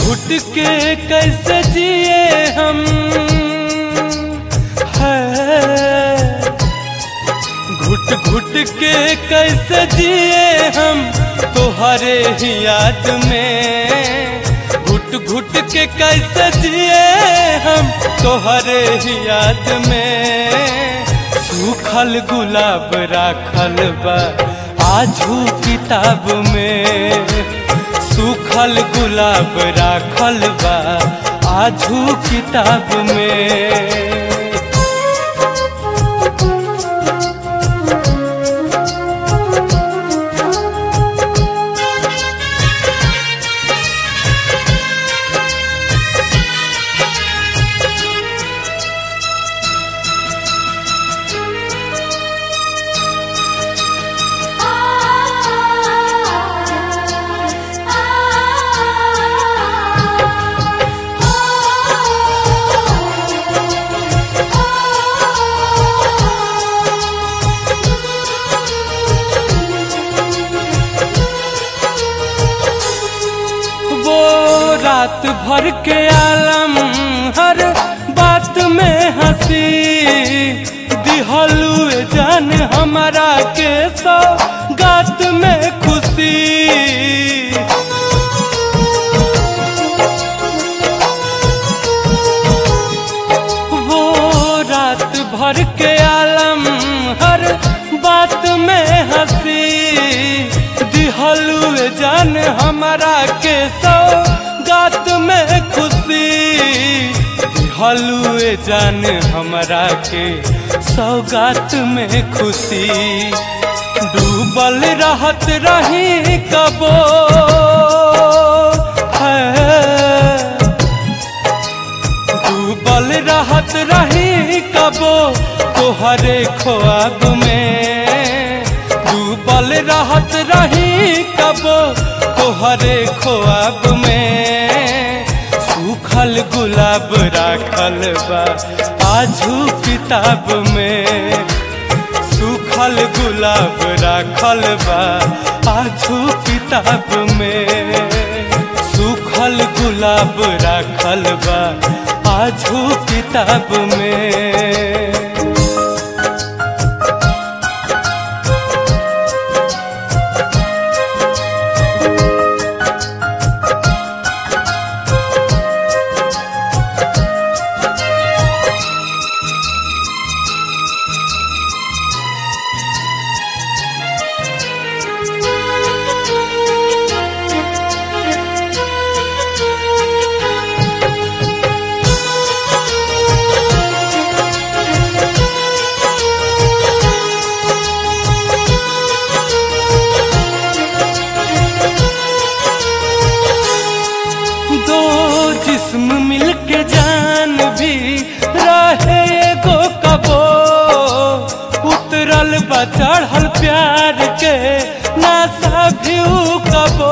घुट के कैसे जिए हम है घुट घुट के कैसे जिए हम तोहरे ही याद में घुट घुट के कैसे जिए हम तोहरे ही याद में सूखल गुलाब राखल बा आजू किताब में सूखल गुलाब राखल बा आजू किताब में वो रात भर के आलम हर बात में हंसी दिहलू जान हमारा के सौ गात में खुशी वो रात भर के आलम हर बात में हंसी दिहलू जान हमारा के सौ गात में खुशी दिहलू जान हमारा के सौगात में खुशी डूबल रहत रही कबो है डूबल रहत रही कबो तोहरे ख्वाब में डूबल रहत रही कबो तोहरे ख्वाब में सूखल गुलाब राखल बा आजू किताब में सूखल गुलाब राखल बा आजू किताब में सूखल गुलाब राखल बा आजू किताब में दो जिस्म मिलके जान भी रहे एगो कबो उतरल बा चढ़ल प्यार के नासा भी ऊ कबो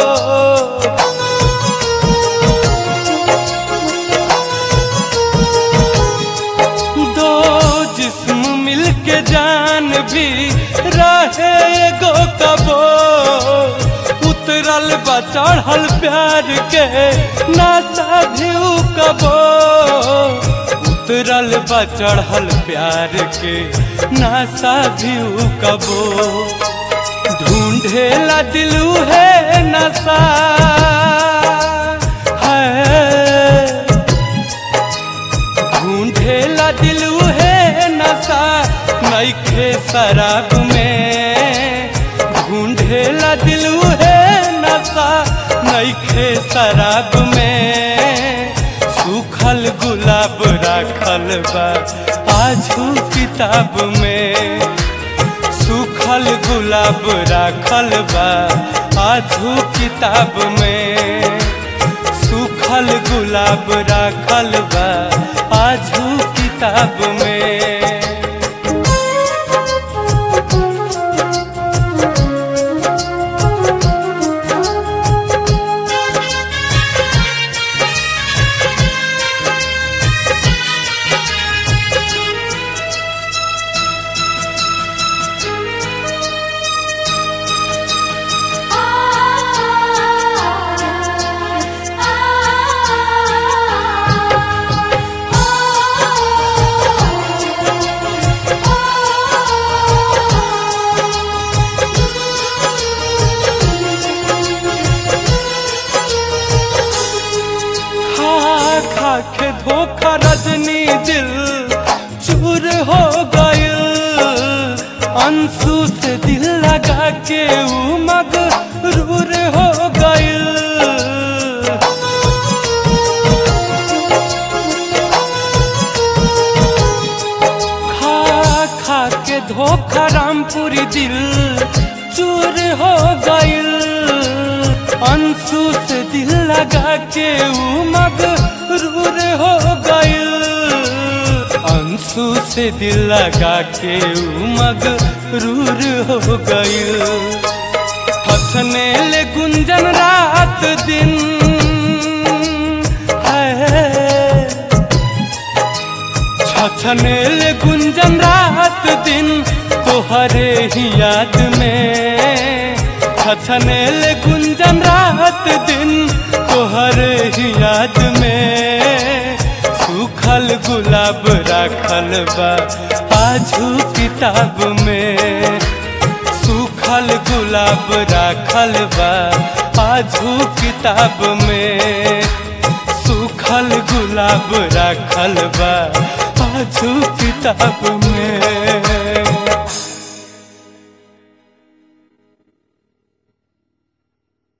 दो जिस्म मिलके जान भी रहे एगो कबो उतरल बा चढ़ल प्यार के नासा भी ऊ कबो उतरल बा चढ़ल प्यार के नासा भी ऊ कबो ढूंढेला दिलू है नशा है ढूंढेला दिलू है नशा नईखे शराब में ढूंढेला दिलू है नशा नईखे शराब में सूखल गुलाब राखल बा आजू किताब में सूखल गुलाब राखल बा आजू किताब में सूखल गुलाब राखल बा आजू किताब में आ अंशु से दिल लगा के ऊ मगरूर हो गइल खा खा के धोखा रामपुरी दिल चूर हो गइल अंशु से दिल लगा के ऊ मगरूर हो गइल अंशु से दिल लगा के ऊ मगरूर हो गइल हंसने ले गुंजन रात दिन है छछनेल गुंजन रात दिन तोहरे ही याद में छछनेल गुंजन रात दिन तोहरे ही याद में सूखल गुलाब राखल बा आजू किताब में सूखल गुलाब राखल बा आजू किताब में सूखल गुलाब राखल बा आजू किताब में